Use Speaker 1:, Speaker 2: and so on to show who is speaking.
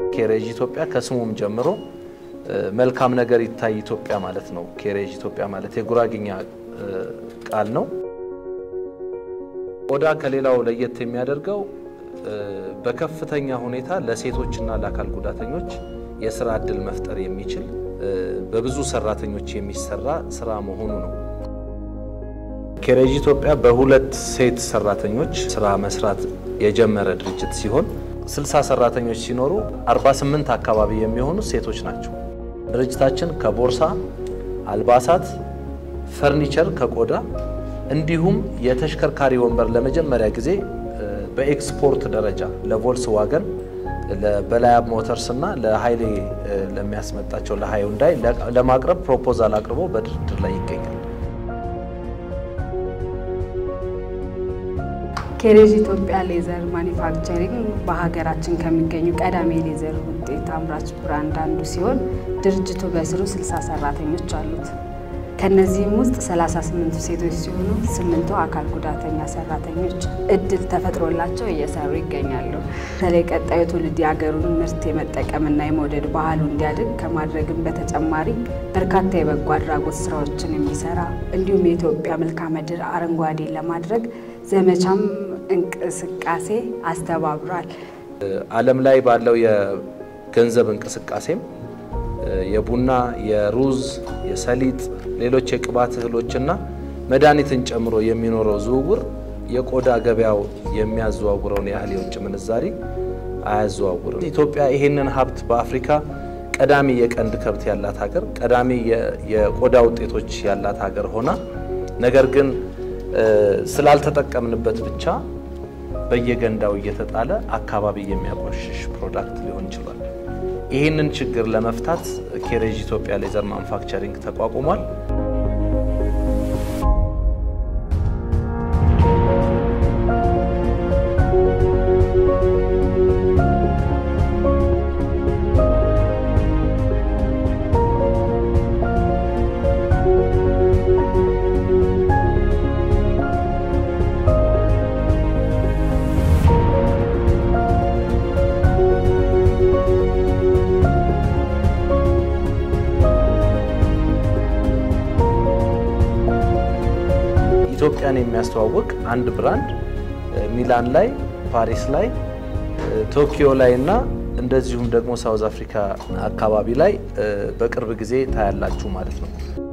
Speaker 1: ኬሬጅ ኢትዮጵያ ከስሙም ጀምሮ መልካም ነገር ይታይ ኢትዮጵያ ማለት ነው። ኬሬጅ ኢትዮጵያ ማለት የጉራግኛ ቃል ነው። ቆዳ ከሌላው ለየት የሚያደርገው በከፍተኛ ሁኔታ ለሴቶችና ለአካል ጉዳተኞች የስራ እድል መፍጠር የሚችል በብዙ ሰራተኞች የሚሰራ ስራ መሆኑ ነው። ኬሬጅ ኢትዮጵያ በሁለት ሴት ሰራተኞች ስራ መስራት የጀመረ ድርጅት ሲሆን 60 ሰራተኞች ሲኖሩ 48 አካባቢ የሚሆኑ ሴቶች ናቸው። ድርጅታችን ከቦርሳ፣ አልባሳት፣ ፈርኒቸር ከቆዳ እንዲሁም የተሽከርካሪ ወንበር ለመጀመሪያ ጊዜ በኤክስፖርት ደረጃ ለቮልስ ዋገን ለበላያብ ሞተርስ እና ለሀይሌ ለሚያስመጣቸው ለሃዩንዳይ ለማቅረብ ፕሮፖዛል አቅርቦ በድርድር ላይ ይገኛል።
Speaker 2: ኬሬጅ ኢትዮጵያ ሌዘር ማኒፋክቸሪንግ በሀገራችን ከሚገኙ ቀዳሚ የሌዘር ውጤት አምራች ብራንድ አንዱ ሲሆን ድርጅቱ በስሩ 60 ሰራተኞች አሉት። ከነዚህም ውስጥ 38ቱ ሴቶች ሲሆኑ ስምንቱ አካል ጉዳተኛ ሰራተኞች እድል ተፈጥሮላቸው እየሰሩ ይገኛሉ። በተለይ ቀጣዩ ትውልድ የሀገሩን ምርት የመጠቀምና የመውደድ ባህሉ እንዲያድግ ከማድረግም በተጨማሪ በርካታ የበጎ አድራጎት ስራዎችን የሚሰራ እንዲሁም የኢትዮጵያ መልክዓ ምድር አረንጓዴ ለማድረግ ዘመቻም እንቅስቃሴ አስተባብሯል።
Speaker 1: ዓለም ላይ ባለው የገንዘብ እንቅስቃሴም የቡና፣ የሩዝ፣ የሰሊጥ፣ ሌሎች የቅባት እህሎችና መድኃኒትን ጨምሮ የሚኖረው ዝውውር የቆዳ ገበያው የሚያዘዋውረውን ያህል የውጭ ምንዛሪ አያዘዋውርም። ኢትዮጵያ ይሄንን ሀብት በአፍሪካ ቀዳሚ የቀንድ ከብት ያላት ሀገር፣ ቀዳሚ የቆዳ ውጤቶች ያላት ሀገር ሆና ነገር ግን ስላልተጠቀምንበት ብቻ በየገንዳው እየተጣለ አካባቢ የሚያቆሽሽ ፕሮዳክት ሊሆን ይችላል። ይህንን ችግር ለመፍታት ኬሬጅ ኢትዮጵያ ሌዘር ማኑፋክቸሪንግ ተቋቁሟል። ኢትዮጵያን የሚያስተዋውቅ አንድ ብራንድ ሚላን ላይ፣ ፓሪስ ላይ፣ ቶኪዮ ላይ እና እንደዚሁም ደግሞ ሳውዝ አፍሪካ አካባቢ ላይ በቅርብ ጊዜ ታያላችሁ ማለት ነው።